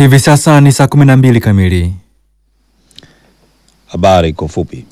Hivi sasa ni saa 12 kamili. Habari kwa ufupi.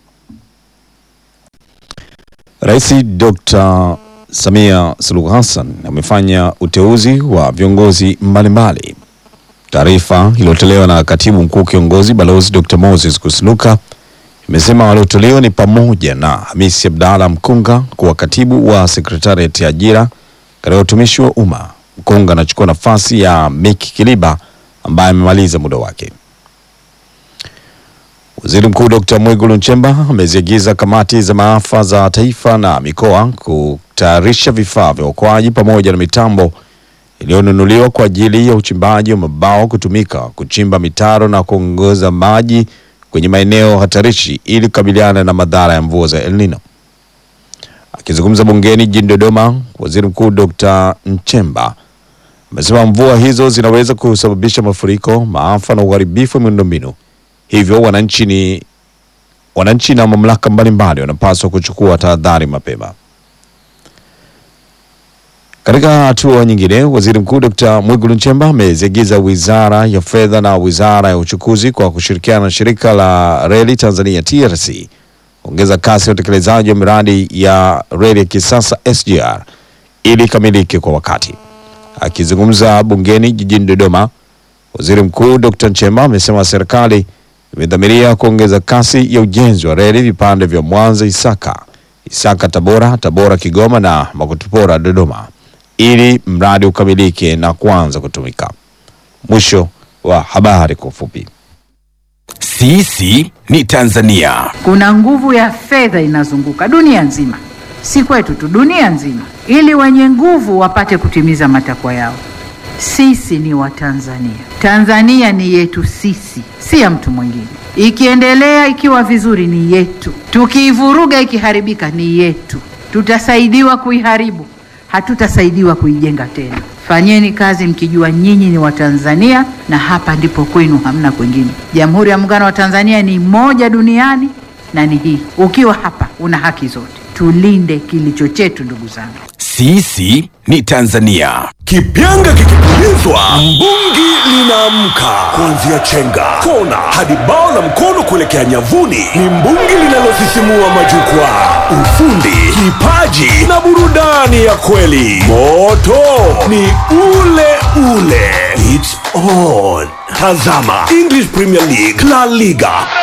Rais Dr. Samia Suluhu Hassan amefanya uteuzi wa viongozi mbalimbali. Taarifa iliyotolewa na katibu mkuu kiongozi Balozi Dr. Moses Kusiluka imesema walioteuliwa ni pamoja na Hamisi Abdalla Mkunga kuwa katibu wa sekretariati ya ajira katika utumishi wa umma. Mkunga anachukua nafasi ya Miki Kiliba ambaye amemaliza muda wake. Waziri Mkuu Dr. Mwigulu Nchemba ameziagiza kamati za maafa za taifa na mikoa kutayarisha vifaa vya uokoaji pamoja na mitambo iliyonunuliwa kwa ajili ya uchimbaji wa mabao kutumika kuchimba mitaro na kuongoza maji kwenye maeneo hatarishi ili kukabiliana na madhara ya mvua za El Nino. Akizungumza bungeni jijini Dodoma, Waziri Mkuu Dr. Nchemba amesema mvua hizo zinaweza kusababisha mafuriko, maafa na uharibifu wa miundombinu. Hivyo wananchi ni wananchi na mamlaka mbalimbali wanapaswa kuchukua tahadhari mapema. Katika hatua nyingine, waziri mkuu Dr. Mwigulu Nchemba ameziagiza wizara ya fedha na wizara ya uchukuzi kwa kushirikiana na shirika la reli Tanzania TRC ongeza kasi ya utekelezaji wa miradi ya reli ya kisasa SGR ili ikamilike kwa wakati. Akizungumza bungeni jijini Dodoma, waziri mkuu Dr. Nchemba amesema serikali imedhamiria kuongeza kasi ya ujenzi wa reli vipande vya Mwanza Isaka, Isaka Tabora, Tabora Kigoma na Makutupora Dodoma ili mradi ukamilike na kuanza kutumika. Mwisho wa habari kwa ufupi. Sisi ni Tanzania. Kuna nguvu ya fedha inazunguka dunia nzima, si kwetu tu, dunia nzima, ili wenye nguvu wapate kutimiza matakwa yao. Sisi ni Watanzania. Tanzania ni yetu sisi, si ya mtu mwingine. Ikiendelea ikiwa vizuri ni yetu, tukiivuruga ikiharibika ni yetu. Tutasaidiwa kuiharibu, hatutasaidiwa kuijenga tena. Fanyeni kazi mkijua nyinyi ni Watanzania na hapa ndipo kwenu, hamna kwingine. Jamhuri ya Muungano wa Tanzania ni moja duniani na ni hii. Ukiwa hapa una haki zote. Tulinde kilicho chetu, ndugu zangu. Sisi ni Tanzania. Kipyanga kikipulizwa, mbungi linaamka. Kuanzia chenga, kona hadi bao la mkono kuelekea nyavuni, ni mbungi linalosisimua majukwaa. Ufundi, kipaji na burudani ya kweli. Moto ni ule ule. It's on. Tazama English Premier League, La Liga